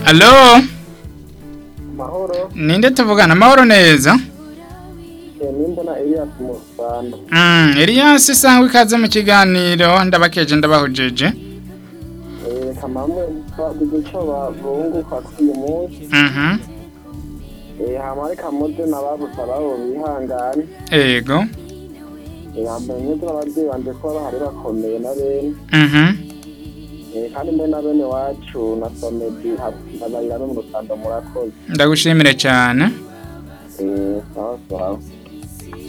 Allo, mahoro ninde tuvugana amahoro neza? nimbona Elias mu Rwanda Mm, Elias sangwa ikaze mu kiganiro ndabakeje ndabahujeje. eh kamamwe bagize ico babunguka kuri uyu munsi Mhm. eh hama reka muze n'ababuze ababo bihangane Ego. eh hama muze n'abavyeyi banje ko bahari bakomeye na bene Mhm. eh kandi mbe na bene wacu na Somedi abayira no mu Rwanda murakoze Ndagushimire cyane. eh sawa sawa